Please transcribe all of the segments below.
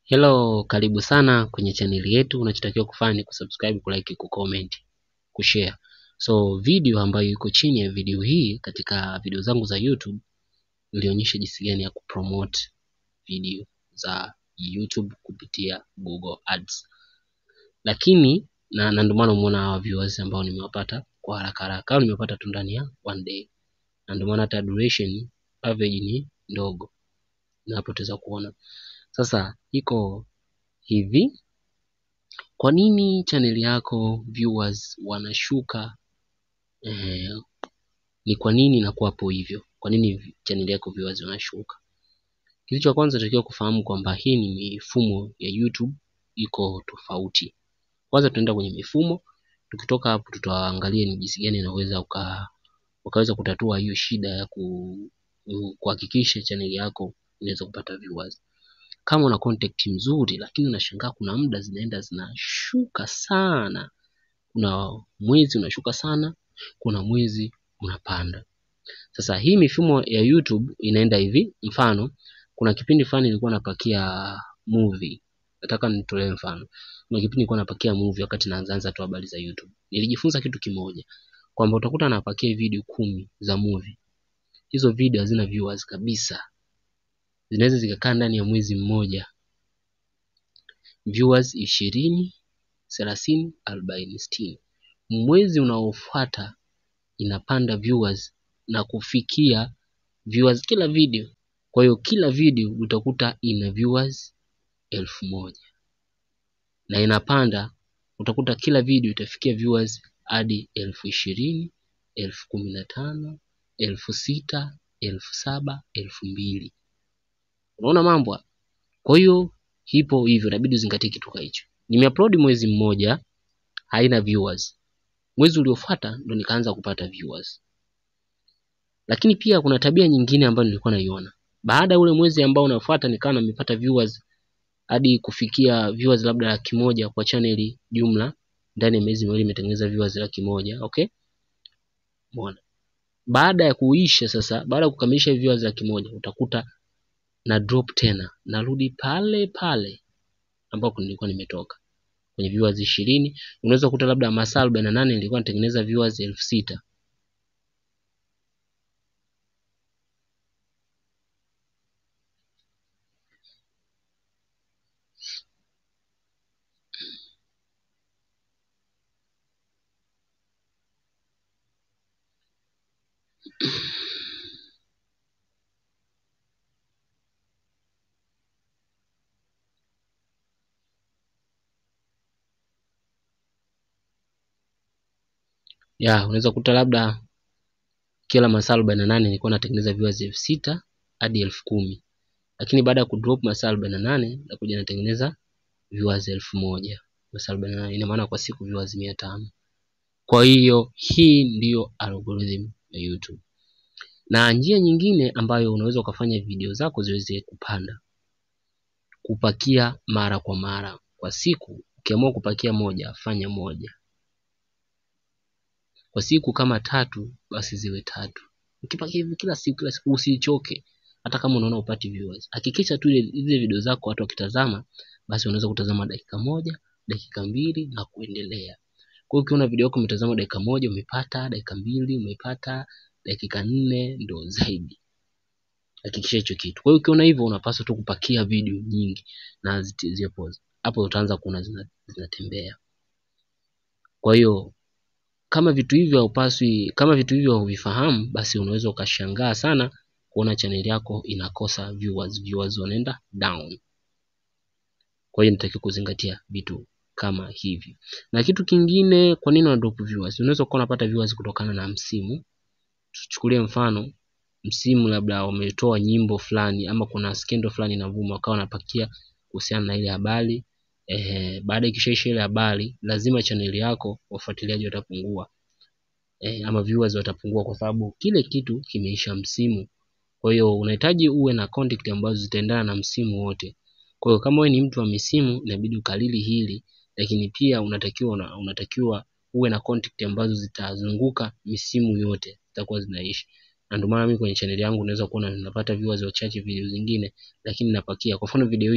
Hello, karibu sana kwenye chaneli yetu. Unachotakiwa kufanya ni kusubscribe, kulike, kucomment, kushare. So video ambayo iko chini ya video hii katika video zangu za YouTube ilionyesha jinsi gani ya kupromote video za YouTube kupitia Google Ads. Lakini na, na ndio maana umeona hawa viewers ambao nimewapata kwa haraka haraka au nimepata tu ndani ya one day. Na ndio maana hata duration average ni ndogo. Napoteza kuona. Sasa iko hivi, kwa nini chaneli yako viewers wanashuka? Eh, ni kwa nini inakuwa hapo hivyo? Kwa nini chaneli yako viewers wanashuka? Kitu cha kwanza tunatakiwa kufahamu kwamba hii ni mifumo ya YouTube iko tofauti. Kwanza tunaenda kwenye mifumo, tukitoka hapo tutaangalia ni jinsi gani inaweza uka, ukaweza kutatua hiyo shida ya ku, kuhakikisha chaneli yako inaweza kupata viewers kama una contact mzuri lakini unashangaa kuna muda zinaenda zinashuka sana kuna mwezi unashuka sana kuna mwezi unapanda sasa hii mifumo ya youtube inaenda hivi mfano kuna kipindi fulani nilikuwa napakia movie nataka nitolee mfano kuna kipindi nilikuwa napakia movie wakati naanzaanza tu habari za youtube nilijifunza kitu kimoja kwamba utakuta napakia video kumi za movie hizo video hazina viewers kabisa zinaweza zikakaa ndani ya mwezi mmoja viewers ishirini thelathini arobaini sitini mwezi unaofuata inapanda viewers na kufikia viewers kila video kwa hiyo kila video utakuta ina viewers elfu moja na inapanda utakuta kila video itafikia viewers hadi elfu ishirini elfu kumi na tano elfu sita elfu saba elfu mbili unaona mambo kwa hiyo hipo hivyo inabidi uzingatie kitu kama hicho nimeupload mwezi mmoja haina viewers mwezi uliofuata ndo nikaanza kupata viewers lakini pia kuna tabia nyingine ambayo nilikuwa naiona baada ya ule mwezi ambao unafuata nikawa nimepata viewers hadi kufikia viewers labda laki moja kwa chaneli jumla ndani ya miezi miwili imetengeneza viewers laki moja okay Mbona? baada ya kuisha sasa baada ya kukamilisha viewers laki moja utakuta na drop tena narudi pale pale ambako nilikuwa nimetoka kwenye viewers ishirini unaweza kukuta labda masaa arobaini na nane nilikuwa natengeneza viewers elfu sita ya unaweza kukuta labda kila masaa arobaini na nane nilikuwa natengeneza viewers elfu sita hadi elfu kumi lakini baada ya kudrop masaa arobaini na nane nakuja natengeneza viewers elfu moja masaa arobaini na nane ina maana kwa siku viewers mia tano kwa hiyo hii ndiyo algorithm ya youtube na njia nyingine ambayo unaweza ukafanya video zako ziweze kupanda kupakia mara kwa mara kwa siku ukiamua kupakia moja fanya moja kwa siku kama tatu basi ziwe tatu ukipakia hivi kila siku kila siku usichoke hata kama unaona upati viewers hakikisha tu ile video zako watu wakitazama basi unaweza kutazama dakika moja dakika mbili na kuendelea kwa hiyo ukiona video yako umetazama dakika moja umepata dakika mbili umepata dakika nne ndo zaidi hakikisha hicho kitu kwa hiyo ukiona hivyo unapaswa tu kupakia video nyingi na zipo hapo utaanza kuona zinatembea zina kwa hiyo kama vitu hivyo haupaswi kama vitu hivyo huvifahamu basi unaweza ukashangaa sana kuona chaneli yako inakosa viewers viewers wanaenda down kwa hiyo nitakiwa kuzingatia vitu kama hivi na kitu kingine kwa nini unadrop viewers unaweza kuwa unapata viewers kutokana na msimu tuchukulie mfano msimu labda wametoa nyimbo fulani ama kuna skendo fulani inavuma wakawa wanapakia kuhusiana na ile habari eh, baada ikishaisha ile habari lazima chaneli yako wafuatiliaji watapungua eh, ama viewers watapungua kwa sababu kile kitu kimeisha msimu kwa hiyo unahitaji uwe na content ambazo zitaendana na msimu wote kwa hiyo kama wewe ni mtu wa misimu inabidi ukalili hili lakini pia unatakiwa una, unatakiwa uwe na content ambazo zitazunguka misimu yote zitakuwa zinaishi na ndio maana mimi kwenye channel yangu unaweza kuona ninapata viewers wachache video zingine lakini napakia kwa mfano video hii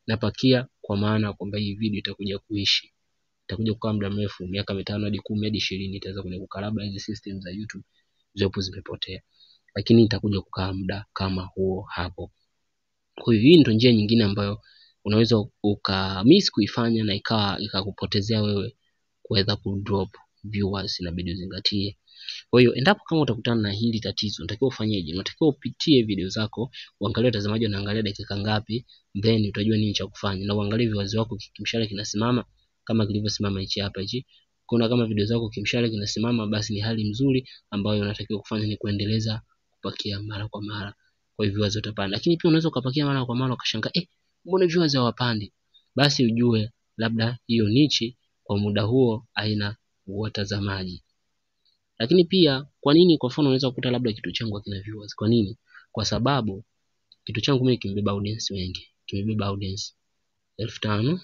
napakia kwa maana kwamba hii video itakuja kuishi itakuja kukaa muda mrefu miaka mitano hadi kumi hadi ishirini itaweza kuja kukaa labda hizi system za youtube zopo zimepotea lakini itakuja kukaa muda kama huo hapo kwa hiyo hii ndio njia nyingine ambayo unaweza ukamiss kuifanya na ikawa ikakupotezea wewe kuweza kudrop viewers inabidi uzingatie kwa hiyo endapo kama utakutana na hili tatizo unatakiwa ufanyeje unatakiwa upitie video zako uangalie watazamaji wanaangalia dakika ngapi then utajua nini cha kufanya na uangalie viewers wako kimshale kinasimama kama kilivyosimama hichi hapa hichi kuna kama video zako kimshale kinasimama basi ni hali nzuri ambayo unatakiwa kufanya ni kuendeleza kupakia mara kwa mara kwa hivyo viewers watapanda lakini pia unaweza ukapakia mara kwa mara ukashangaa eh mbona viewers hawapandi basi ujue labda hiyo nichi kwa muda huo haina watazamaji lakini pia kwa nini kwa mfano unaweza kukuta labda kitu changu hakina viewers kwa nini kwa sababu kitu changu mimi kimebeba audience wengi kimebeba audience elfu tano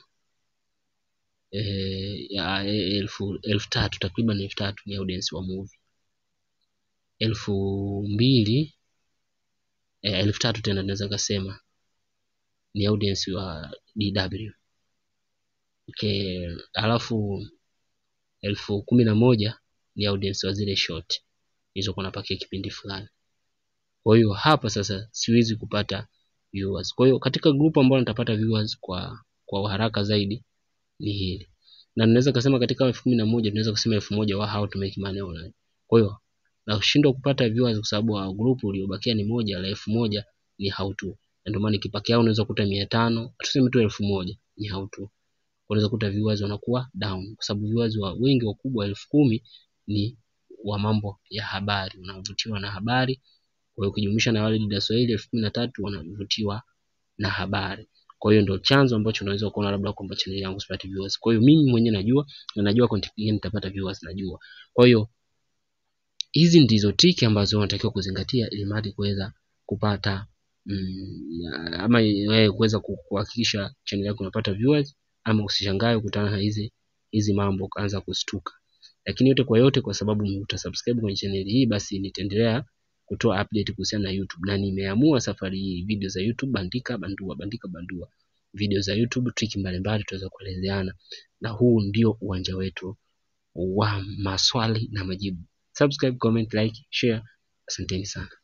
eh, ya, eh, elfu elfu tatu takriban elfu tatu ni audience wa movie elfu mbili eh, elfu tatu tena naweza kasema ni audience wa DW okay, alafu elfu kumi na moja ni audience wa zile short hizo kuna pakia kipindi fulani kwa hiyo hapa sasa siwezi kupata viewers kwa hiyo katika group ambalo nitapata viewers kwa kwa haraka zaidi ni hili na ninaweza kusema katika elfu kumi na moja tunaweza kusema elfu moja wa how to make money online kwa hiyo na kushindwa kupata viewers kwa sababu wa group uliobakia ni moja la elfu moja ni how to na ndio maana ikipakia unaweza kuta mia tano tuseme tu elfu moja ni how to unaweza kuta viewers wanakuwa down kwa sababu viewers wa wengi wakubwa elfu kumi ni wa mambo ya habari wanavutiwa na habari kwa hiyo ukijumlisha na wale dada Swahili elfu kumi na tatu wanavutiwa na habari kwa hiyo ndio chanzo ambacho unaweza kuona labda kwamba channel yangu sipati viewers kwa hiyo mimi mwenyewe najua na najua content gani nitapata viewers najua kwa hiyo hizi ndizo tiki ambazo unatakiwa kuzingatia ili mradi kuweza kupata mm, ama wewe kuweza kuhakikisha channel yako unapata viewers ama usishangae kukutana na hizi hizi mambo ukaanza kustuka lakini yote kwa yote kwa sababu utasubscribe kwenye channel hii basi nitaendelea kutoa update kuhusiana na YouTube na nimeamua safari hii video za YouTube bandika bandua bandika bandua video za YouTube triki mbalimbali tutaweza kuelezeana na huu ndio uwanja wetu wa maswali na majibu subscribe comment like share asanteni sana